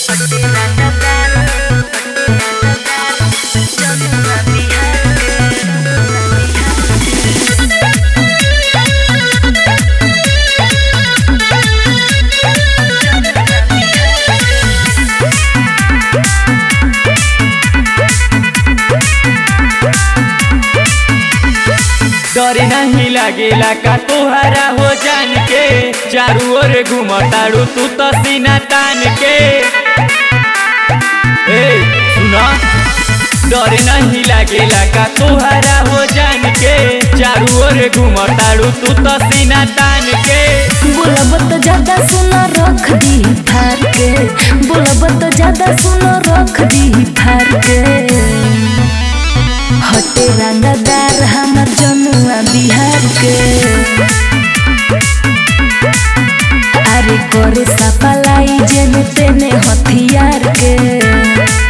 डरे नहीं लागेला का तुहरा हो जान के चारू ओर घुमताड़ू तू तो सीना तान के ए सुना डरे नहीं लागेला का तुहरा हो जान के चारू ओर घुमताड़ू तू तो सीना तान के बोलब तो ज्यादा सुनो रख दी फार के बोलब तो ज्यादा सुनो रख दी फार के हटे रंगदार हमर जनुआ बिहार के अरे करे सपलाई जेने तेने हथियार के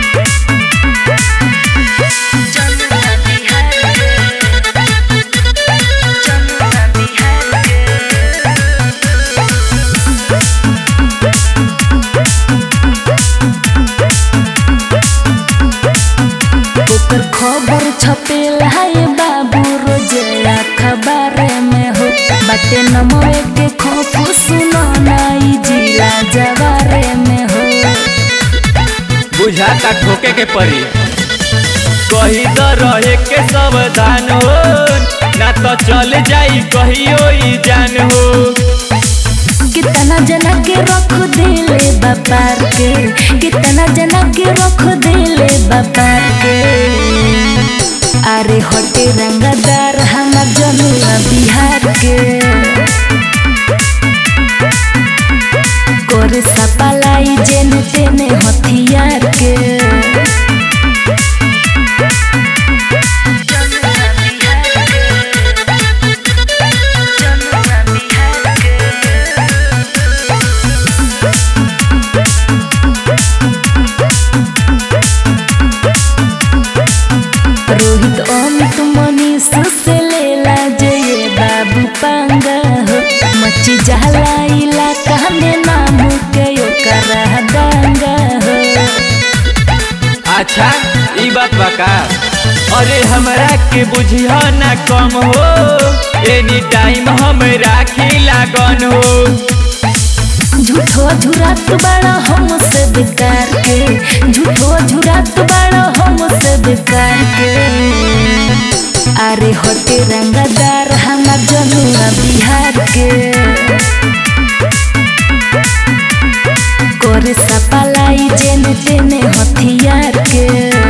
ओकर खबर छपेला है बाबू रोजे अखबार में हो बाटे नमवे के खौफ सुनो नाई जिला जवारे में हो बुझाता ठोके के परी कही तो रहे के सावधान हो ना तो चल जाई कहियो ई जान हो कितना जना के रख दिले बापार के कितना जना के रख दिले बापार के अरे हटे रंगदार हमार जनुआ बिहार के करे सपलाई जेने तेने हथियार के रोहित अमित मनीष से लेला जय बाबू पांगा हो मची जाला इलाका में नाम के ओकरा दांगा हो अच्छा ई बात बा का अरे हमरा के बुझिया ना कम हो एनी टाइम हम राखी लागन हो झूठो झुरात बड़ा हमसे बेकार के झूठो झुरात बड़ा हमसे बेकार के अरे होटे रंगदार हमार जनुआ बिहार के करे सपलाई जेने तेने हथियार के